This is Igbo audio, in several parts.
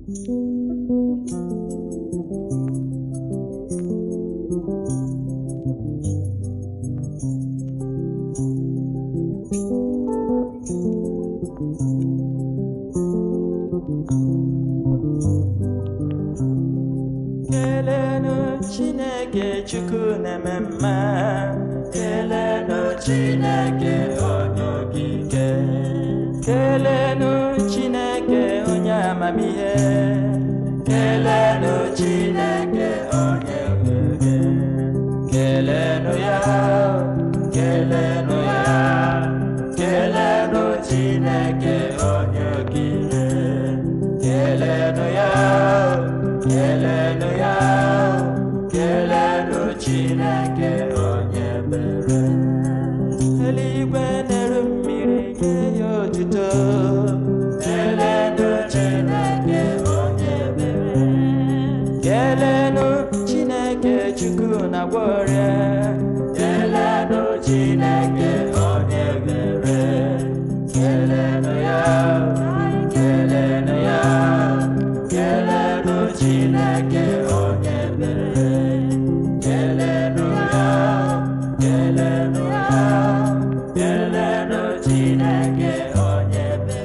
kelenu chineke chukwu na-eme mma kelenu chineke onye okike kelenu chineke onye amamihe kelenu chineke onye okike kelenu ya kelenu ya kelenu chineke onye okike kelenu ya kelenu ya kelenu chineke onye mere eluigwe na-eru mmiri nye ya otuto kelenu chineke onye mere kelenu chineke chukwu na-agwọ ọrịa kelenu chineke onye mere kelenu ya kelenu ya kelenu chineke onye mere kelenu ya kelenu ya kelenu chineke onye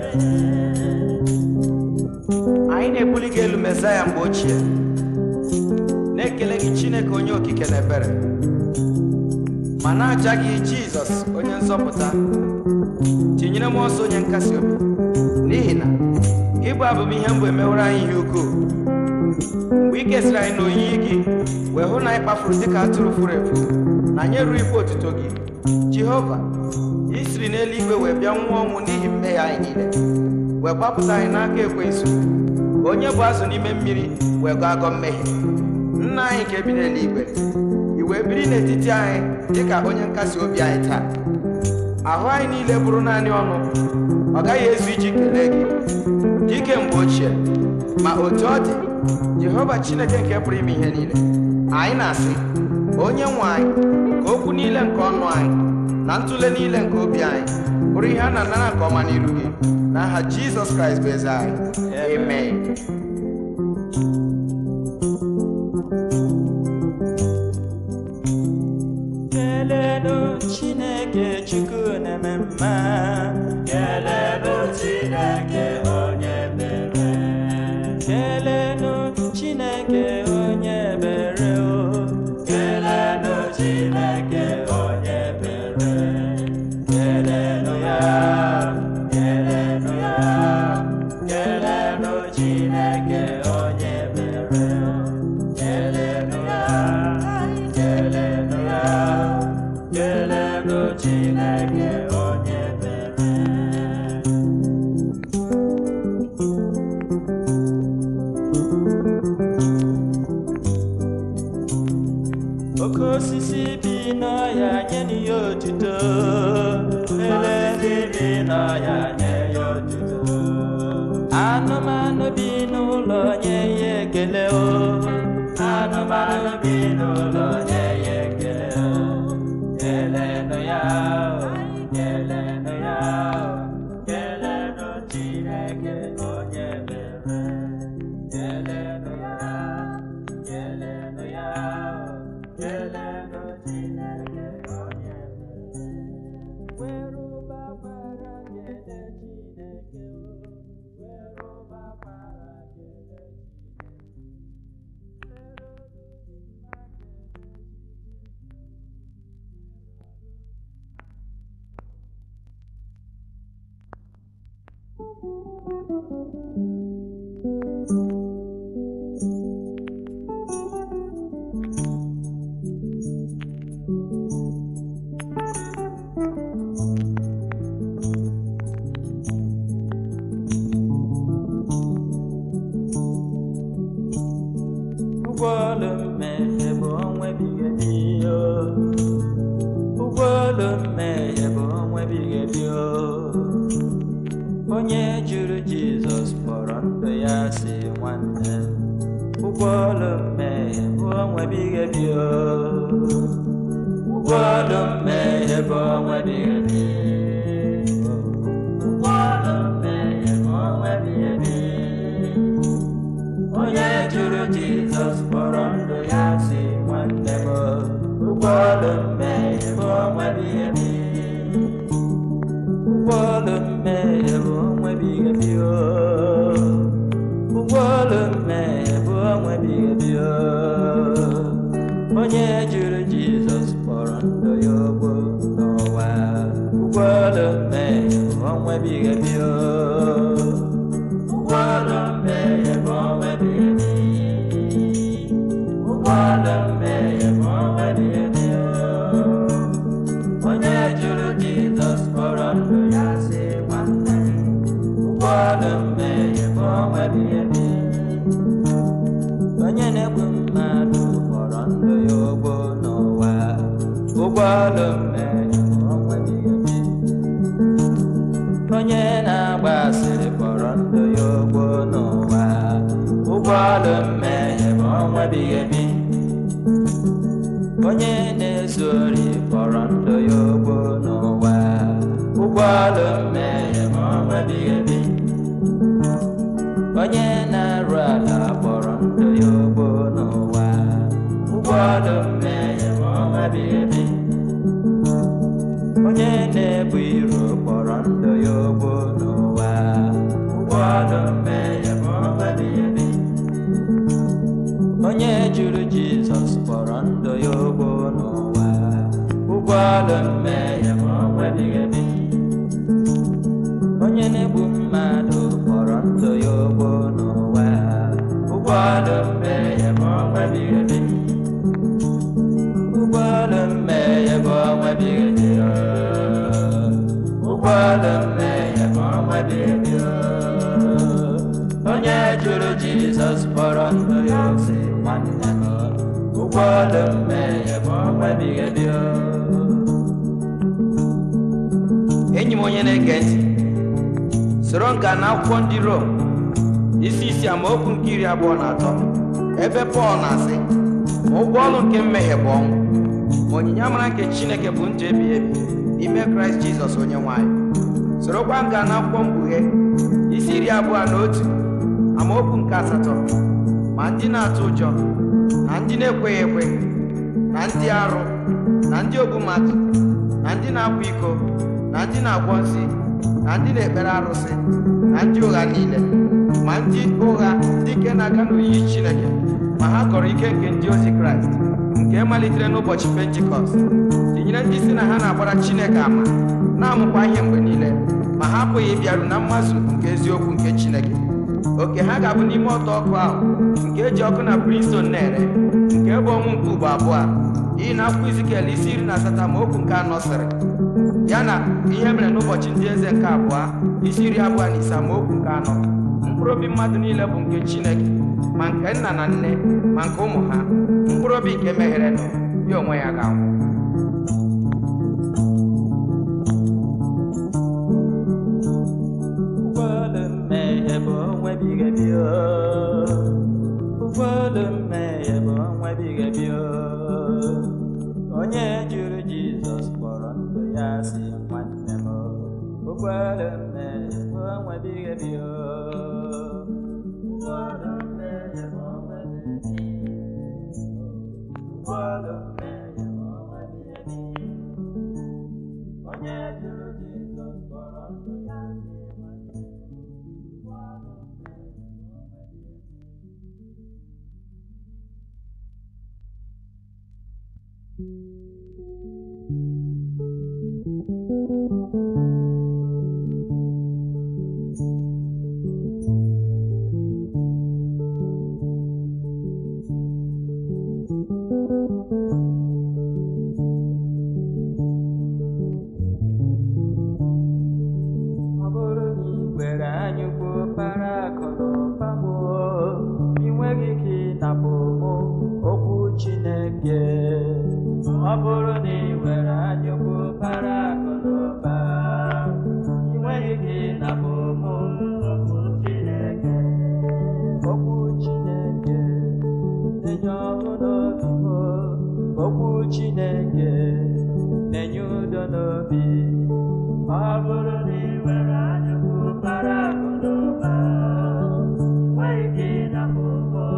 mere anyị na-ebuli gị elu mesaya mgbe ochie na-ekele gị chineke onye okike na ebere ma na-aja gị jizọs onye nzọpụta tinyere m ọsọ onye nkasi obi n'ihi na gị bụ abụmihe mgbe emeworo anyị ihe ukwuu mgbe ị kesịrị anyị n'oyiyi gị wee hụ na anyị kpafuru dịka atụrụ furu efu na anyị erughị ikpe otuto gị jehova ị siri n'eluigwe wee bịa nwụọ ọnwụ n'ihi mmehie anyị niile wee gbapụta anyị n'aka ekwensu ka onye bụ azụ n'ime mmiri wee gọọ agọ mmehie nna anyị nke bi n'eluigwe i wee biri n'etiti anyị dịka onye nkasi obi anyị taa ahụ anyị niile bụrụ naanị ọnụ ọ gaghị ezu iji kelee gị dike mgbe ochie ma otu ọ dị jehova chineke nke pụrụ ime ihe niile anyị na-asị onye nwe anyị ka okwu niile nke ọnụ anyị na ntụle niile nke obi anyị bụrụ ihe a na-anara nke ọma n'iru gị n'aha jizọs kraịst bụ eze anyị amen kelenu chineke chukwu na-eme mma kelenu chineke onye mere kelenu chineke onye mere o kelenu chineke onye mere kelenu ya kelenu ya kelenu chineke onye mere kelenu ya kelenu ya kelenu chineke onye mere oke osisi bi n'ọhịa nye ya otuto elezi bi n'ọhịa nye ya otuto anụmanụ bi n'ụlọ nye ya ekele o anụmanụ bi n'ụlọ nye ya ekele o kelenụ ya o kelenụ ya o kelenụ chineke onye mere kelenụ ya kelenụ ya o kelenụ chineke onye mere werụbakwara kele chineke o werụbakwara kele ụgwọ ọlụ mmehie bụ ọnwa ebighị ebi o. ụgwọ ọlụ mmehie bụ ọnwa ebighị ebi o. onye jụrụ jizọs kpọrọ ndụ ya si nwanne m. ụgwọ ọlụ mmehie bụ ọnwa ebighị ebi o. ụgwọ ọlụ mmehie bụ ọnwa ebighị ebi ụgwọ ọlụ mmehie bụ ọnwa ebighị ebi onye jụrụ jizọs kpọrọ ndụ ya si nwanne m ụgwọ ọlụ mmehie bụ ọnwa ebighị ebi ụgwọ ọlụ mmehie bụ ọnwa ebighị ebi o. ụgwọ ọlụ mmehie bụ ọnwa ebighị ebi o. onye jụrụ jizọs kpọrọ ndụ ya ogbo n'ụwa ụgwọ ọlụ mmehie bụ ọnwa ebighị ebi o. ụgwọ ọlụ mmehie bụ ọnwa ebighị ebi ụgwọ ọlụ mmehie bụ ọnwa ebighị ebi o. onye jụrụ jizọs kpọrọ ndụ ya si nwanne m ụgwọ ọlụ mmehie bụ ọnwa ebighị ebi onye na-egbu mmadụ kpọrọ ndụ ya ogbo n'ụwa ụgwọ ọlụ mmehie bụ ọnwa ebighị ebi onye na-agba asịrị kpọrọ ndụ ya ogbo n'ụwa ụgwọ ọlụ mmehie bụ ọnwa ebighị ebi onye na-ezu ori kpọrọ ndụ ya ogbo n'ụwa ụgwọ ọlụ mmehie bụ ọnwa ebighị ebi onye na-arụ ala kpọrọ ndụ ya ogbo n'ụwa ụgwọ ọlụ mmehie bụ ọnwa ebighị ebi onye na-ebu iro kpọrọ ndụ ya ogbo n'ụwa ụgwọ ọlụ mmehie bụ ọnwa ebighị ebi onye jụrụ jizọs kpọrọ ndụ ya ogbo n'ụwa ụgwọ ọlụ mmehie bụ ọnwa ebighị ebi onye na-egbu mmadụ kpọrọ ndụ ya ogbo n'ụwa ụgwọ ọlụ mmehie bụ ọnwa ebighị ebi ụgwọ ọlụ mmehie bụ ọnwa ebighị ebi ụgwọ ọlụ mmehie bụ ọnwa ebighị ebi onye jụrụ jizọs kpọrọ ndụ ya si nwanne m ụgwọ ọlụ mmehie bụ ọnwa ebighị ebi enyi m onye na-ege ntị soro nka na akwụkwọ ndị rom isi isi amaokwu nke iri abụọ na atọ ebe pọl na-asị ma ụgwọ ọlụ nke mmehie bụ ọnwụ ma onyinye amara nke chineke bụ ndụ ebighị ebi n'ime kraịst jizọs onye nwanyị sorokwa nka na akwụkwọ mkpughe isi iri abụọ na otu amaokwu nke asatọ ma ndị na-atụ ụjọ na ndị na-ekweghị ekwe na ndị arụ na ndị ogbu mmadụ na ndị na-akwa iko na ndị na-agwọ nsị na ndị na-ekpere arụsị na ndị ụgha niile ma ndị ụgha ndị nke na-aga n'oyiyi chineke ma ha kọrọ ike nke ndị ozi kraịst nke malitere n'ụbọchị pentikọst tinyere ndị si na ha na-agbara chineke ama na-amụkwa ihe mgbe niile ma ha apụghị ịbịaru na mmazu nke eziokwu nke chineke oke ha ga-abụ n'ime ọtọ ọkụ ahụ nke eji ọkụ na brimstone na-ere nke bụ ọnwụ nke ugbo abụọ a iyi na akwụkwọ izikel isi iri na asatọ ma okwu nke anọ sịrị ya na ihe mere n'ụbọchị ndị eze nke abụọ isi iri abụọ na ise ma okwu nke anọ mkpụrụ obi mmadụ niile bụ nke chineke ma nke nna na nne ma nke ụmụ ha mkpụrụ obi nke meghere nụ ya onwe ya ga-anwụ ụgwọ ọlụ mmehie bụ ọnwa ebighị ebi ụgwọ ọlụ mmehie bụ ọnwa ebighị ebi onye jụrụ jizọs kpọrọ ndụ ya si nwanne m ụgwọ ọlụ mmehie bụ ọnwa ebighị ebi ụgwọ ọlụ mmehie bụ ọnwa ebighị ebi ụgwọ ọlụ mmehie bụ ọnwa ebighị ebi onye jụrụ jizọs kpọrọ ndụ ya si nwanne m ụgwọ ọlụ mmehie bụ ọnwa ebighị ebi ọ bụrụ na ị kwere anyị ukwu para akụ na ụba m ị nweghị ike ịnapụ m okwu Chineke ọ bụrụ na ị were anyị ukwu para akụ na ụba ị nweghị ike ịnapụ m okwu Chineke okwu Chineke na-enye ọṅụ n'obi m okwu Chineke na-enye udo n'obi ọ bụrụ na ị were anyụkwu para akụ na ụba ị nweghị ike ịnapụ m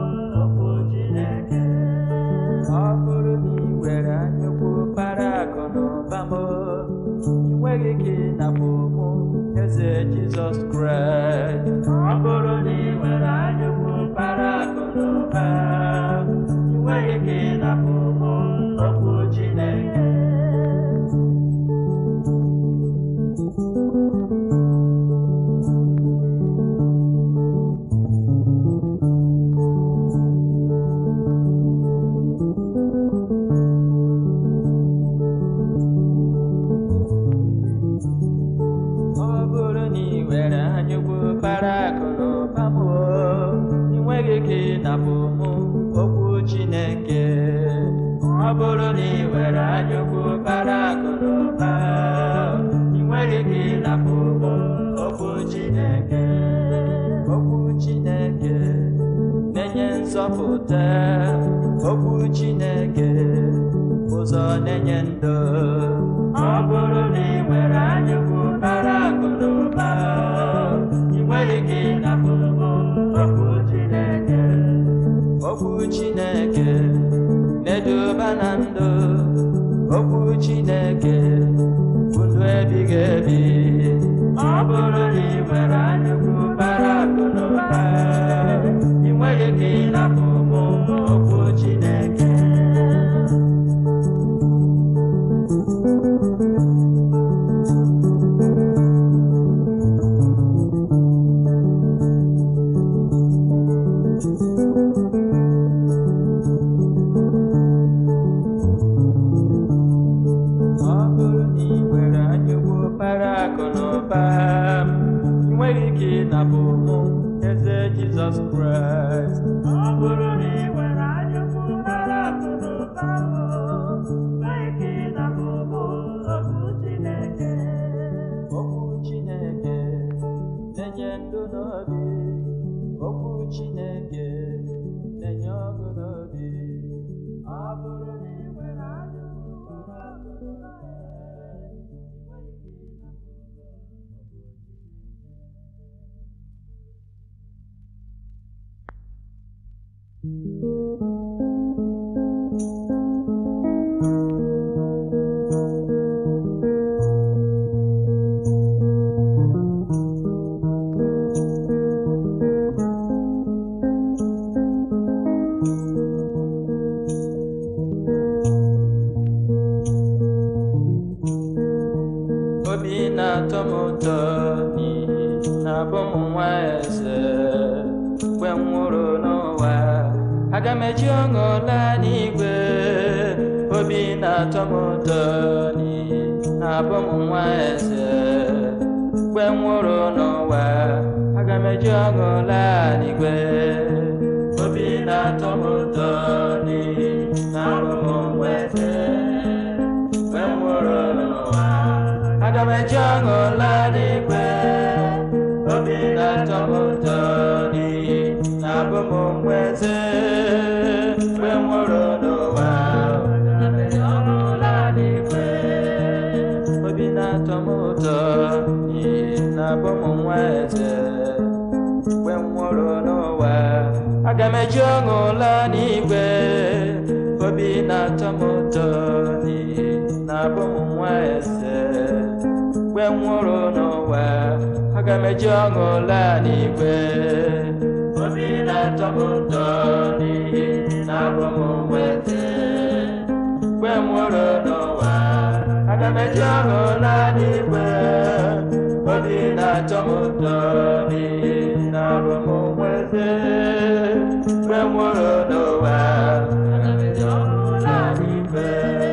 ike ịnapụ ụmụ okwu Chineke ọ bụrụ na ị were anyụkwu para akụ na ụba m ị nweghị ike ịnapụ mụ okwu Chineke ọ bụrụ na ị were anyụkwu para akụ na ụba ị nweghị ike ịnapụ mụ okwu Chineke okwu Chineke na-enye nzọpụta okwu Chineke ụzọ na-enye ndụ ọ bụrụ na ị nwere anyụkwu bara akụ na ụba ị nweghị ike ịnapụ okwu Chineke okwu Chineke na-eduba na ndụ okwu Chineke bụ ndụ ebighị ebi ọ bụrụ na ị nwere anyụkwu bara akụ na ụba ị nweghị ike ịnapụ okwu Chineke ọ bụrụ na ị nwere anyụkwu para akụ na ụba ị nweghị ike ịnapụ mụ eze Jizọs Kraịst ọ bụrụ na ị nwere anyụkwu para akụ na ụba ị nweghị ike ịnapụ mụ okwu Chineke okwu Chineke na-enye ndụ n'obi okwu Chineke na-enye ọṅụ n'obi ọ bụrụ na ị nwere anyụkwu para akụ na ụba obi na-atọ m ụtọ n'ihi na abụ m nwa eze mgbe m nwụrụ n'ụwa aga m eji ọṅụ laa n'igwe obi na-atọ m ụtọ n'ihi na abụ m nwa eze mgbe m nwụrụ n'ụwa aga m eji ọṅụ laa n'igwe obi na-atọ m ụtọ n'ihi na abụ m nwa eze mgbe m nwụrụ n'ụwa aga m eji ọṅụ laa n'igwe obi na-atọ m ụtọ n'ihi na abụ m nwa eze mgbe m nwụrụ n'ụwa aga m eji ọṅụ laa n'igwe obi na-atọ m ụtọ n'ihi na abụ m nwa eze mgbe m nwụrụ n'ụwa aga m eji ọṅụ laa n'igwe obi na-atọ m ụtọ n'ihi na abụ m nwa eze mgbe m nwụrụ n'ụwa aga m eji ọṅụ laa n'igwe obi na-atọ m ụtọ n'ihi na abụ m nwa eze mgbe m nwụrụ n'ụwa aga m eji ọṅụ laa n'igwe obi na-atọ m ụtọ n'ihi na abụ m nwa eze mgbe m nwụrụ n'ụwa aga m eji ọṅụ laa n'igwe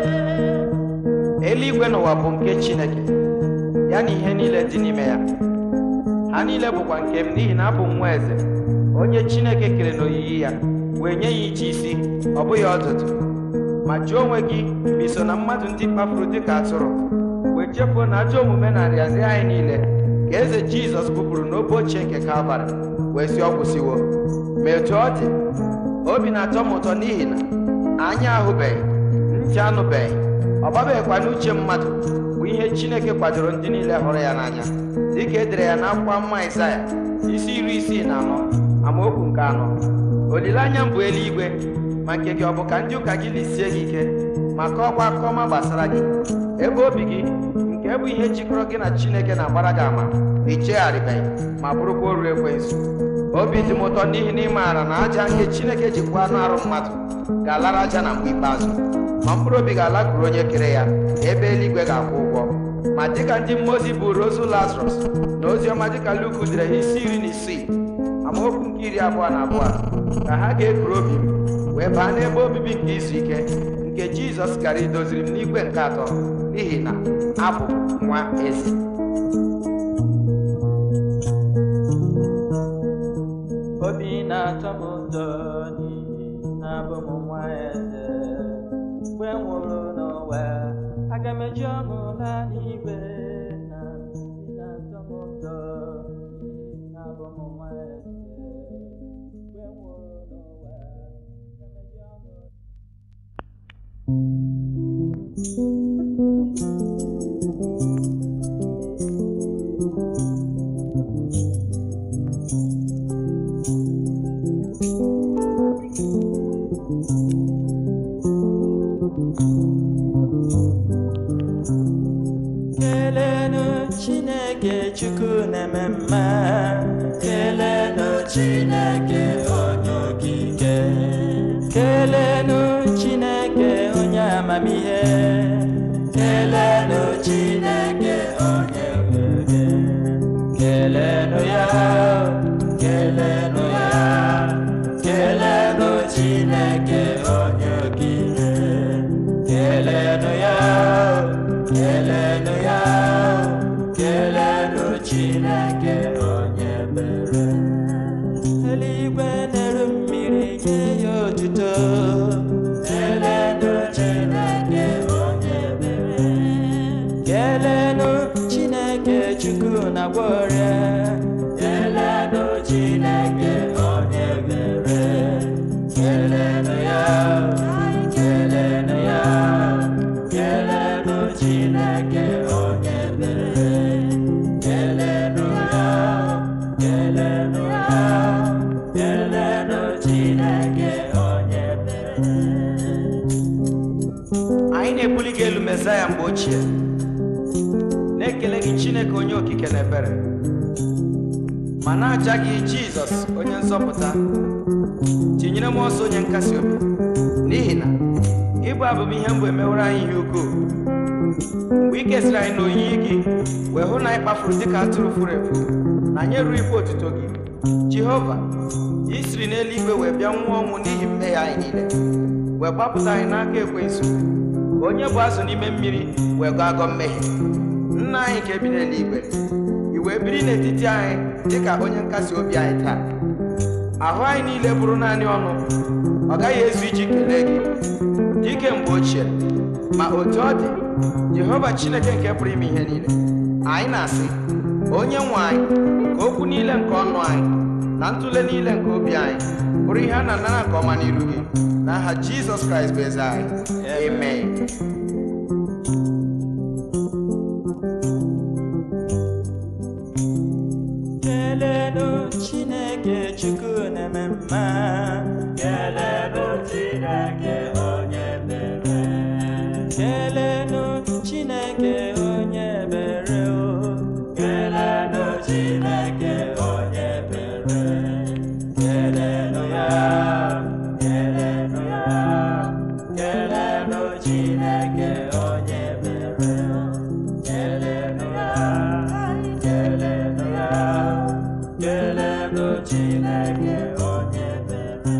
eluigwe n'ụwa bụ nke chineke ya na ihe niile dị n'ime ya ha niile bụkwa nke m n'ihi na abụ m nwa eze onye chineke kere n'oyiyi ya wee nye ya iche isi ọ bụghị ọdụdụ ma jụọ onwe gị ma iso na mmadụ ndị kpafuru dịka atụrụ wee chefuo na ajọ omume na nrịanrịa anyị niile ka eze jizọs bupụrụ n'obe ochie nke kalvarị wee si ọ kwụsịwo ma etu ọ dị obi na-atọ m ụtọ n'ihi na anya ahụbeghị ntị anụbeghị ọ gbabeghịkwa n'uche mmadụ bụ ihe chineke kwadoro ndị niile hụrụ ya n'anya dịka e dere ya n'akwụkwọ mma Aịzaya isi iri isii na anọ amaokwu nke anọ olileanya m bụ eluigwe ma nke gị ọ bụ ka ndị ụka gị lisie gị ike ma kọọkwa akụkọ ọma gbasara gị ebe obi gị nke nke bụ ihe jikọrọ gị na chineke na-agbara gị ama na ichegharịbeghị ma bụrụkwa oru ekwensu obi dị m ụtọ n'ihi na ị maara na aja ihe chineke ji kwụọ anụ arụ mmadụ ga-alara aja na mgbe ikpeazụ ma mkpụrụ obi ga-alakwuru onye kere ya ebe eluigwe ga-akwụ ụgwọ ma dịka ndị mmụọ ozi buru ozu lazarus na ozi ọma dịka luku dere ha isi iri na isii amaokwu nke iri abụọ na abụọ ka ha ga-ekuru obi m wee baa n'ebe obibi nke izu ike nke jizọs gara idoziri m n'igwe nke atọ n'ihi na abụ m nwa eze obi na-atọ m ụtọ n'ihi na abụ m nwa eze mgbe m nwụrụ n'ụwa aga m eji ọṅụ laa n'igwe na obi na-atọ m ụtọ n'ihi na abụ m nwa eze mgbe m nwụrụ n'ụwa aga m eji ọṅụ kelenu chineke chukwu na-eme mma kelenu chineke onye okike kelenu chineke onye amamihe kelenu chineke onye nwere kelenu ya kelenu ya kelenu chineke onye okike kelenu ya kelenu ya kelenu chineke onye mere eluigwe na-eru mmiri nye ya otuto kelenu chineke onye mere kelenu chineke chukwu na-agwọ ọrịa kelenu chineke onye mere kelenu ya kelenu ya kelenu chineke onye mere kelenu ya kelenu ya kelenu chineke onye mere anyị na-ebuli gị elu mesaya mgbe ochie na-ekele gị chineke onye okike na ebere ma na-aja gị jizọs onye nzọpụta tinyere m ọsọ onye nkasi obi n'ihi na ịbụ abụmihe mgbe emewere anyị ihe ukwuu mgbe ị kesịrị anyị n'oyiyi gị wee hụ na anyị kpafuru dịka atụrụ furu efu na anyị erughị ikpe otuto gị jehova i siri n'eluigwe wee bịa nwụọ ọnwụ n'ihi mmehie anyị niile wee gbapụta anyị n'aka ekwensu ka onye bụ azụ n'ime mmiri wee gọọ agọ mmehie nna anyị nke bi n'eluigwe i wee biri n'etiti anyị dịka onye nkasi obi anyị taa ahụ anyị niile bụrụ naanị ọnụ ọ gaghị ezu iji kelee gị dike mgbe ochie ma otu ọ dị jehova chineke nke pụrụ ime ihe niile anyị na-asị onye nwe anyị ka okwu niile nke ọnụ anyị na ntụle niile nke obi anyị bụrụ ihe a na-anara nke ọma n'iru gị n'aha jizọs kraịst bụ eze anyị amen kelenu chineke chukwu na-eme mma kelenu chineke onye mere kelenu chineke onye mere o kelenu chineke onye mere kelenu ya kelenu ya kelenu chineke onye mere o kelenu ya kelenu ya kelenu chineke onye mere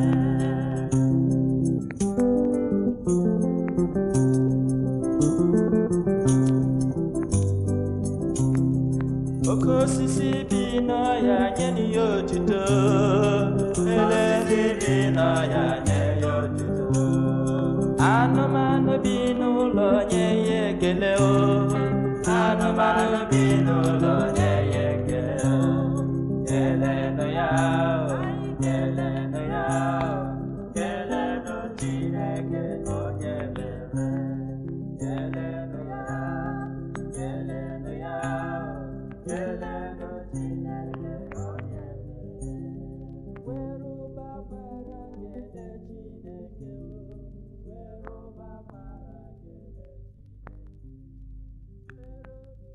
oke osisi bi n'ọhịa nye ya otuto elezi bi n'ọhịa nye ya otuto anụmanụ bi n'ụlọ nye ya ekele o anụmanụ bi n'ụlọ nye ya ekele o kelenụ ya o kelenụ ya o kelenụ chineke onye mere kelenụ ya kelenụ ya o kelenụ chineke onye mere werụba mara kele chineke o werụba mara kele chineke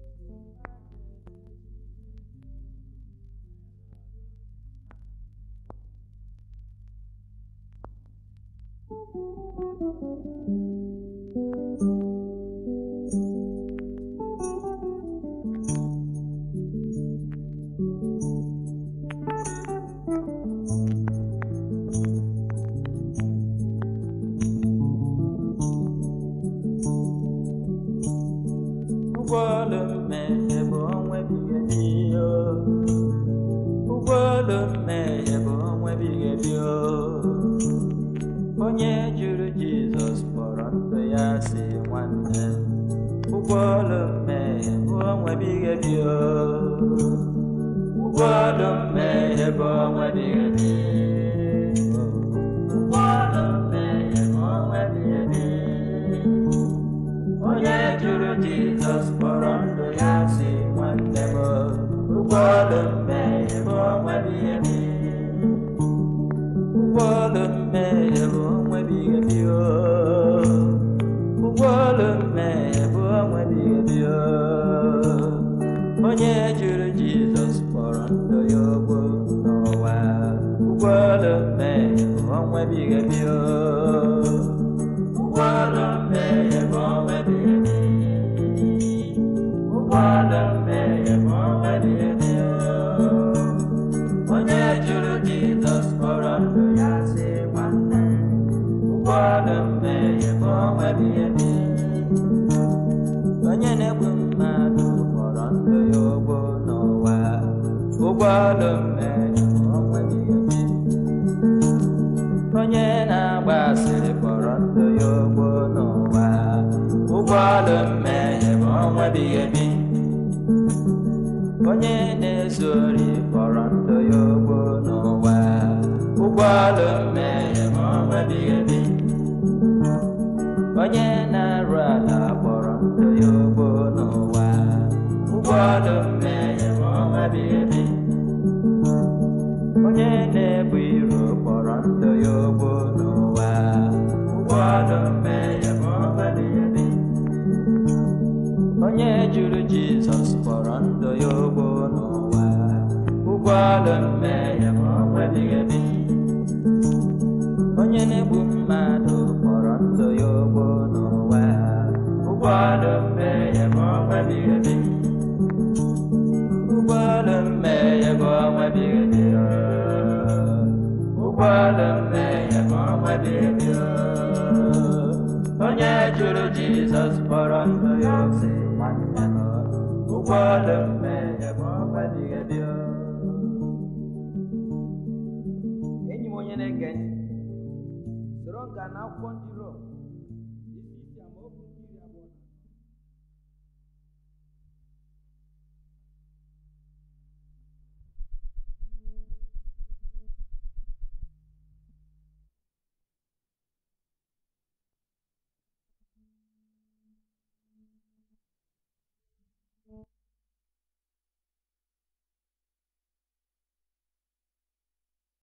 ụgwọ ọlụ mmehie bụ ọnwa ebighị ebi o. ụgwọ ọlụ mmehie bụ ọnwa ebighị ebi o. onye jụrụ jizọs kpọrọ ndụ ya si nwanne m ụgwọ ọlụ mmehie bụ ọnwa ebighị ebi o. ụgwọ ọlụ mmehie bụ ọnwa ebighị ebi ụgwọ ọlụ mmehie bụ ọnwa ebighị ebi onye jụrụ jizọs kpọrọ ndụ ya si nwanne m ụgwọ ọlụ mmehie bụ ọnwa ebighị ebi ụgwọ ọlụ mmehie bụ ọnwa ebighị ebi o. ụgwọ ọlụ mmehie bụ ọnwa ebighị ebi o. onye jụrụ jizọs kpọrọ ndụ ya ogbo n'ụwa ụgwọ ọlụ mmehie bụ ọnwa ebighị ebi o. ụgwọ ọlụ mmehie bụ ọnwa ebighị ebi ụgwọ ọlụ mmehie bụ ọnwa ebighị ebi o. onye jụrụ jizọs kpọrọ ndụ ya si nwanne ụgwọ ọlụ mmehie bụ ọnwa ebighị ebi onye na-egbu mmadụ kpọrọ ndụ ya ụgwọ n'ụwa ụgwọ ọlụ mmehie bụ ọnwa ebighị ebi onye na-agba asịrị kpọrọ ndụ ya ụgwọ n'ụwa ụgwọ ọlụ mmehie bụ ọnwa ebighị ebi onye na-ezu ori kpọrọ ndụ ya ụgwọ n'ụwa ụgwọ ọlụ mmehie bụ ọnwa ebighị ebi onye na-arụ ala kpọrọ ndụ ya ụgwọ n'ụwa ụgwọ ọlụ mmehie bụ ọnwa ebighị ebi onye na-ebu iro kpọrọ ndụ ya ụgwọ n'ụwa ụgwọ ọlụ mmehie bụ ọnwa ebighị ebi onye jụrụ jizọs kpọrọ ndụ ya ụgwọ n'ụwa ụgwọ ọlụ mmehie bụ ọnwa ebighị ebi onye na-egbu mmadụ kpọrọ ndụ ya ụgwọ n'ụwa ụgwọ ọlụ mmehie bụ ọnwa ebighị ebi ụgwọ ọlụ mmehie bụ ọnwa ebighị ebi ụgwọ ọlụ mmehie bụ ọnwa ebighị ebi onye jụrụ jizọs kpọrọ ndụ ya si nwanne m ụgwọ ọlụ mmehie bụ ọnwa ebighị ebi enyi m onye na-ege ntị soro nka na akwụkwọ ndị Rom